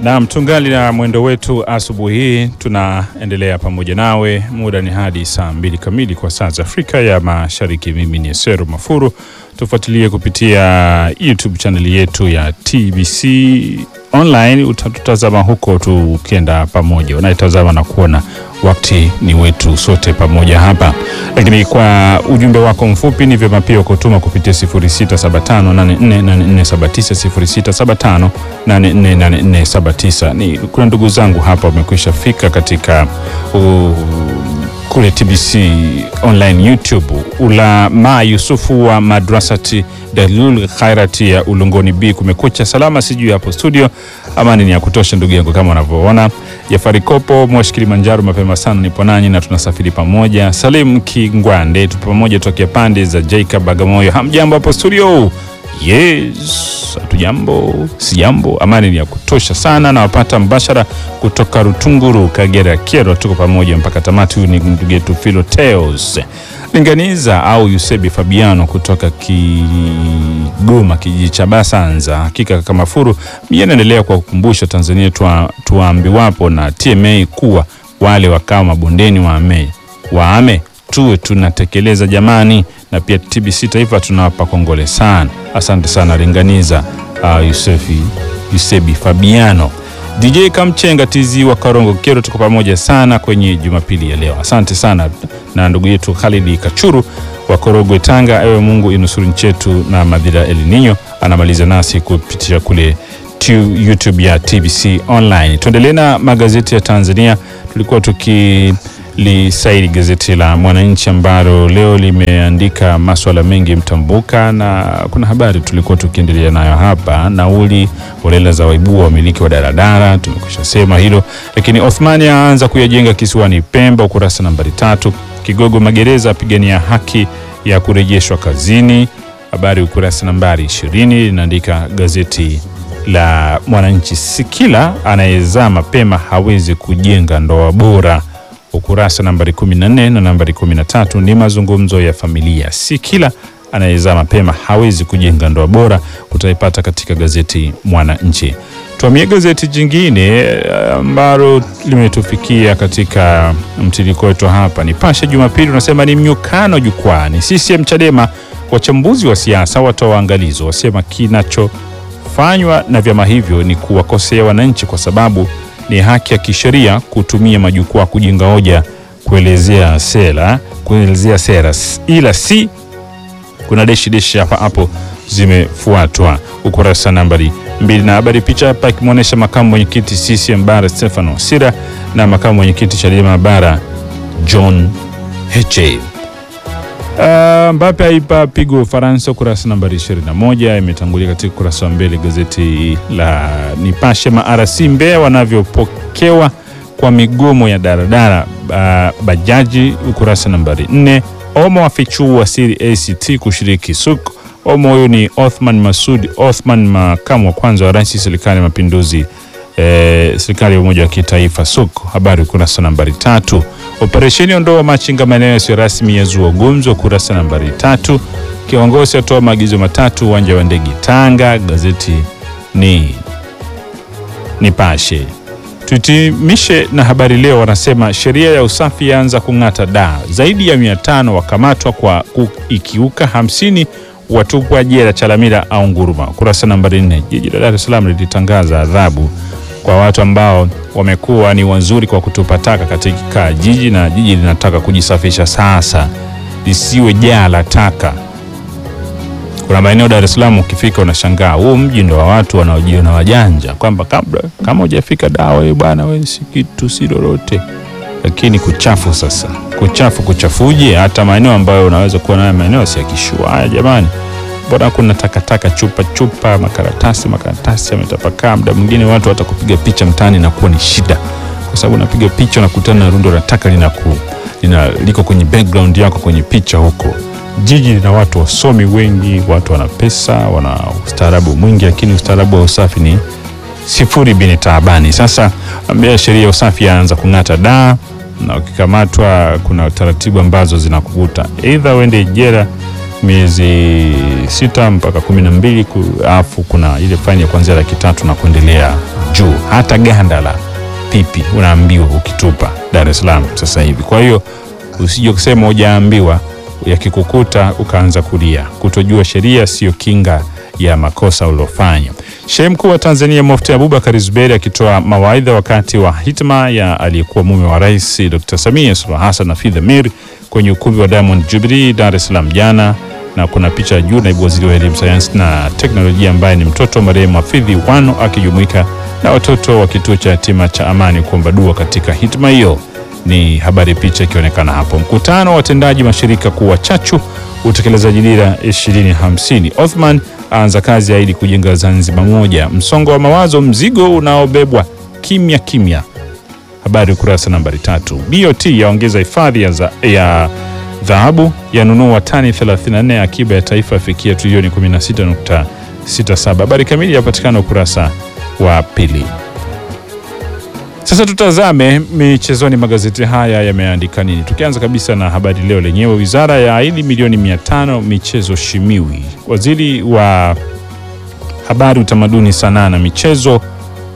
Naam, tungali na mwendo wetu asubuhi hii, tunaendelea pamoja nawe. Muda ni hadi saa mbili kamili kwa saa za Afrika ya Mashariki. Mimi ni Sero Mafuru. Tufuatilie kupitia YouTube chaneli yetu ya TBC online, utatutazama huko tukienda pamoja, unayetazama na kuona wakati ni wetu sote pamoja hapa. Lakini kwa ujumbe wako mfupi ni vyema pia kutuma kupitia 0675848479 0675848479. Ni kuna ndugu zangu hapa wamekwisha fika katika uh, kule TBC online YouTube. Ulama Yusufu wa madrasati Dalul Khairati ya Ulongoni B, kumekucha salama, sijui hapo studio. Amani ni ya kutosha ndugu yangu, kama unavyoona. Jafari Kopo Moshi Kilimanjaro, mapema sana nipo nanyi na tunasafiri pamoja. Salim Kingwande, tupo pamoja tokea pande za Jacob Bagamoyo. Hamjambo hapo studio? Yes, hatujambo, si jambo. Amani ni ya kutosha sana, na wapata mbashara kutoka Rutunguru, Kagera, Kyerwa. Tuko pamoja mpaka tamati. Huyu ni ndugu yetu Philoteos Linganiza au Yusebi Fabiano kutoka Kigoma, kijiji cha Basanza. Hakika kaka Mafuru, mimi naendelea kwa kukumbusha Tanzania tuambiwapo na TMA kuwa wale wakao mabondeni waame waame tuwe tunatekeleza jamani, na pia TBC Taifa tunawapa kongole sana. Asante sana Linganiza uh, Yusefi Yusebi Fabiano. DJ Kamchenga TZ wa Karongo Kero, tuko pamoja sana kwenye Jumapili ya leo. Asante sana na ndugu yetu Khalidi Kachuru wa Korogwe Tanga. Ewe Mungu inusuru nchi yetu na madhira El Nino. Anamaliza nasi kupitia kule tu YouTube ya TBC online. Tuendelee na magazeti ya Tanzania. Tulikuwa tuki lisaidi gazeti la Mwananchi ambalo leo limeandika maswala mengi mtambuka, na kuna habari tulikuwa tukiendelea nayo hapa. Nauli holela za waibua wamiliki wa daradara, tumekwisha sema hilo. Lakini Othmani aanza kuyajenga kisiwani Pemba, ukurasa nambari tatu. Kigogo magereza apigania haki ya kurejeshwa kazini, habari ukurasa nambari ishirini, linaandika gazeti la Mwananchi. Si kila anayezaa mapema hawezi kujenga ndoa bora ukurasa nambari 14 na nambari 13 ni mazungumzo ya familia. Si kila anayezaa mapema hawezi kujenga ndoa bora, utaipata katika gazeti Mwananchi. Tuamie gazeti jingine ambalo limetufikia katika mtiririko wetu hapa, Nipashe Jumapili unasema ni mnyukano jukwani, CCM Chadema, wachambuzi wa siasa watoa waangalizo, wasema kinachofanywa na vyama hivyo ni kuwakosea wananchi kwa sababu ni haki ya kisheria kutumia majukwaa kujenga hoja, kuelezea sera, kuelezea sera, ila si kuna deshi deshi hapa hapo zimefuatwa ukurasa nambari mbili. Na habari picha hapa ikimwonyesha makamu mwenyekiti CCM bara Stefano Sira na makamu mwenyekiti Chadema bara John Heche. Uh, Mbappe aipa pigo Ufaransa, ukurasa nambari 21 imetangulia katika ukurasa wa mbele gazeti la Nipashe. MRC Mbeya wanavyopokewa kwa migomo ya daradara uh, bajaji, ukurasa nambari 4. Omo afichua siri ACT kushiriki suk. Omo huyu ni Othman Masud Othman, makamu wa kwanza wa rais serikali ya mapinduzi eh, serikali ya umoja wa kitaifa suk, habari ukurasa nambari tatu. Operesheni ondoa machinga maeneo yasiyo rasmi yazua gumzo, kurasa nambari tatu. Kiongozi atoa maagizo matatu uwanja wa ndege Tanga, gazeti ni Nipashe. Tuhitimishe na habari leo, wanasema sheria ya usafi yaanza kung'ata da, zaidi ya mia tano wakamatwa kwa ikiuka, hamsini watupwa jela Chalamila au Nguruma, kurasa nambari nne. Jiji la Dar es Salaam lilitangaza adhabu kwa watu ambao wamekuwa ni wazuri kwa kutupa taka katika jiji, na jiji linataka kujisafisha sasa, lisiwe jaa la taka. Kuna maeneo Dar es Salaam ukifika unashangaa, huu mji ndo wa watu wanaojiona wajanja, kwamba kabla kama hujafika dawa wewe bwana, wewe si kitu, si lolote, lakini kuchafu. Sasa kuchafu, kuchafuje? Hata maeneo ambayo unaweza kuwa nayo maeneo si ya kishua. Haya jamani, mbona kuna takataka, chupa chupa, makaratasi makaratasi yametapakaa. Muda mwingine watu watakupiga picha mtaani na kuwa ni shida, kwa sababu unapiga picha unakutana na rundo la taka linaku lina liko kwenye background yako kwenye picha huko. Jiji lina watu wasomi wengi, watu wana pesa, wana ustaarabu mwingi, lakini ustaarabu wa usafi ni sifuri bini taabani. Sasa ambia sheria ya usafi yaanza kung'ata daa, na ukikamatwa kuna taratibu ambazo zinakukuta aidha uende jela miezi sita mpaka kumi na mbili alafu kuna ile faini ya kuanzia laki tatu na kuendelea juu, hata ganda la pipi unaambiwa ukitupa Dar es Salaam sasa hivi. Kwa hiyo usije kusema hujaambiwa, yakikukuta ukaanza kulia. Kutojua sheria sio kinga ya makosa uliofanya. Shehe mkuu wa Tanzania Mufti Abubakar Zuberi akitoa mawaidha wakati wa hitma ya aliyekuwa mume wa rais Dr. Samia Suluhu Hassan Hafidh Amir kwenye ukumbi wa Diamond Jubilee Dar es Salaam jana, na kuna picha ya juu naibu waziri wa elimu, sayansi na teknolojia ambaye ni mtoto wa marehemu Hafidhi Wano akijumuika na watoto wa kituo cha yatima cha Amani kuomba dua katika hitma hiyo. Ni habari, picha ikionekana hapo. Mkutano wa watendaji mashirika kuwa chachu utekelezaji dira 2050. Othman aanza kazi aidi kujenga Zanzibar moja. Msongo wa mawazo, mzigo unaobebwa kimya kimya. Habari ukurasa nambari tatu. BOT yaongeza hifadhi ya, za- ya dhahabu yanunua tani 34 ya akiba ya taifa yafikia trilioni 16.67. Habari kamili yapatikana ukurasa wa pili. Sasa tutazame michezoni, magazeti haya yameandika nini, tukianza kabisa na Habari Leo lenyewe. Wizara ya ahidi milioni 500 michezo Shimiwi. Waziri wa habari, utamaduni, sanaa na michezo uh,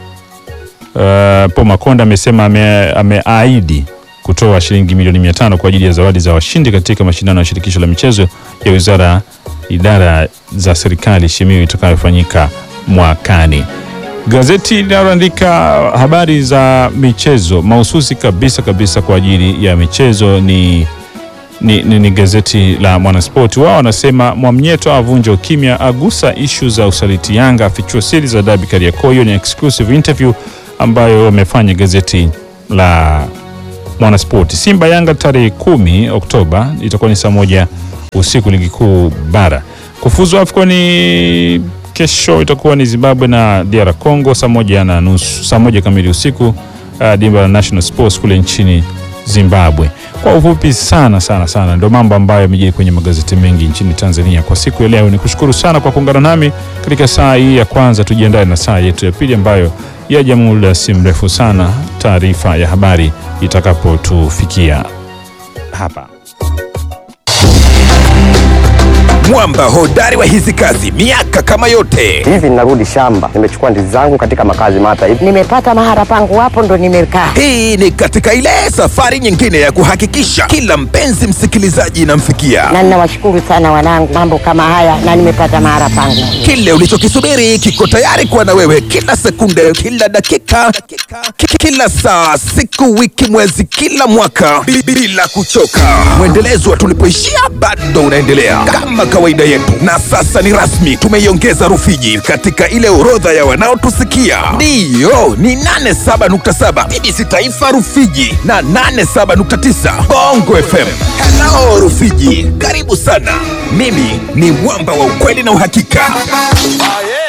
Paul Makonda amesema ame- ameahidi kutoa shilingi milioni 500 kwa ajili ya zawadi za washindi katika mashindano ya shirikisho la michezo ya wizara idara za serikali Shimiwi itakayofanyika mwakani. Gazeti linaloandika habari za michezo mahususi kabisa kabisa kwa ajili ya michezo ni, ni, ni, ni gazeti la Mwanaspoti. Wao wanasema Mwamnyeto avunja ukimya, agusa ishu za usaliti Yanga, afichua siri za dabi Kariakoo. Hiyo ni exclusive interview ambayo wamefanya gazeti la Mwanaspoti. Simba Yanga tarehe kumi Oktoba itakuwa ni saa moja usiku, ligi kuu bara. Kufuzu AFCON ni kesho, itakuwa ni Zimbabwe na DR Congo saa moja na nusu, saa moja kamili usiku, uh, dimba la National Sports kule nchini Zimbabwe. Kwa ufupi sana sana sana, ndio mambo ambayo yamejiri kwenye magazeti mengi nchini Tanzania kwa siku ya leo. Ni kushukuru sana kwa kuungana nami katika saa hii ya kwanza. Tujiandae na saa yetu ya pili ambayo yaja muda si mrefu sana, taarifa ya habari itakapotufikia hapa. Mwamba hodari wa hizi kazi miaka kama yote. Hivi ninarudi shamba, nimechukua ndizi zangu katika makazi mata hivi. nimepata mahara pangu hapo ndo nimekaa. Hii ni katika ile safari nyingine ya kuhakikisha kila mpenzi msikilizaji inamfikia Na ninawashukuru sana wanangu, mambo kama haya na nimepata mahara pangu. kile ulichokisubiri kiko tayari kuwa na wewe kila sekunde, kila dakika, ki- kila saa, siku, wiki, mwezi, kila mwaka bi- bila kuchoka. Mwendelezo wa tulipoishia bado unaendelea kama kawaida yetu, na sasa ni rasmi, tumeiongeza Rufiji katika ile orodha ya wanaotusikia. Ndiyo, ni 87.7 TBC Taifa Rufiji na 87.9 Bongo FM. Hello Rufiji, karibu sana. Mimi ni mwamba wa ukweli na uhakika.